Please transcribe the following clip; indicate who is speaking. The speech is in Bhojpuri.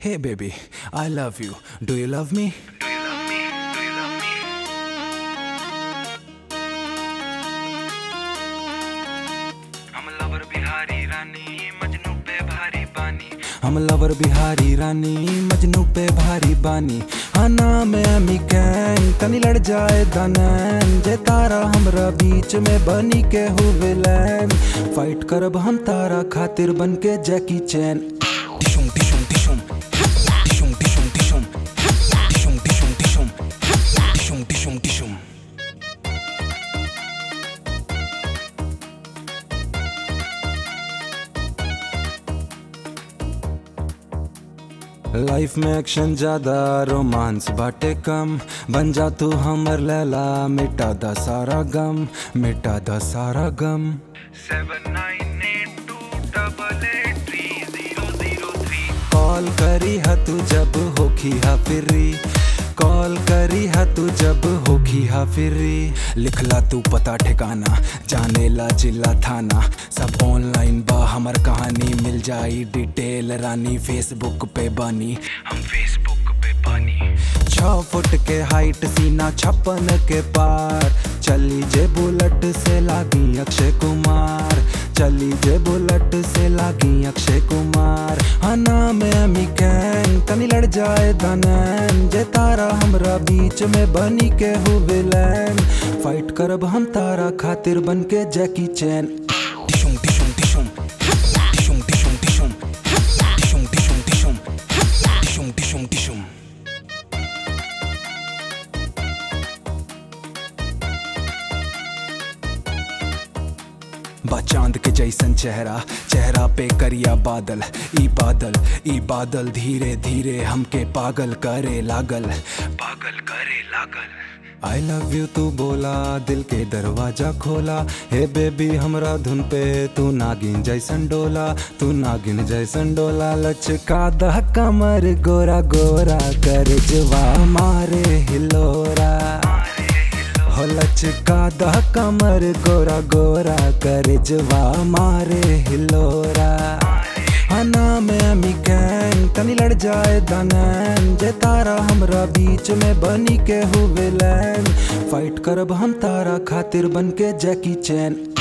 Speaker 1: Hey baby, I love you. Do you love me?
Speaker 2: हम लवर बिहारी रानी मजनू पे भारी बानी
Speaker 1: हम लवर बिहारी रानी मजनू पे भारी बानी आना में अमी कैन तनी लड़ जाए दनैन जे तारा हमरा बीच में बनी के हो विलेन फाइट करब हम तारा खातिर बन के जैकी चैन टिशुम टिशुम टिशुम टिशुम टिशुम टिशुम टिशुम टिशुम टिशुम टिशुम टिशुम टिशुम लाइफ में एक्शन ज्यादा रोमांस बाटे कम बन जा तू हमर लैला मिटा दा सारा गम मिटा दा सारा गम
Speaker 2: seven nine eight two double eight three zero zero three
Speaker 1: call करी हा तू जब होखी हा फिरी कॉल करी हा तू जब होखी हा फिरी लिखला तू पता ठिकाना जाने ला जिला थाना सब ऑनलाइन बा हमर कहानी मिल जाई डिटेल रानी फेसबुक पे बानी
Speaker 2: हम फेसबुक पे बानी
Speaker 1: छ फुट के हाइट सीना छप्पन के पार चली जे बुलेट से लागी अक्षय कुमार चली जे बुलेट से लागी अक्षय कुमार हना में अमी कैन तनी लड़ जाए दनैन जे तारा हमरा बीच में बनी के हो विलेन फाइट करब हम तारा खातिर बन के जैकी चैन टिशुम टिशुम टिशुम टिशुम टिशुम टिशुम टिशुम टिशुम टिशुम टिशुम टिशुम टिशुम बा चांद के जैसन चेहरा चेहरा पे करिया बादल ई बादल ई बादल धीरे धीरे हमके पागल करे लागल
Speaker 2: पागल करे लागल
Speaker 1: आई लव यू तू बोला दिल के दरवाजा खोला हे बेबी हमरा धुन पे तू नागिन जैसन डोला तू नागिन जैसन डोला लचका दह कमर गोरा गोरा कर जवा मारे हिलोरा हो लचका दह कमर गोरा गोरा कर जवा मारे हिलोरा हना में अमी कैन तनी लड़ जाए दनैन जे तारा हमरा बीच में बनी के हो विलेन फाइट करब हम तारा खातिर बन के जैकी चैन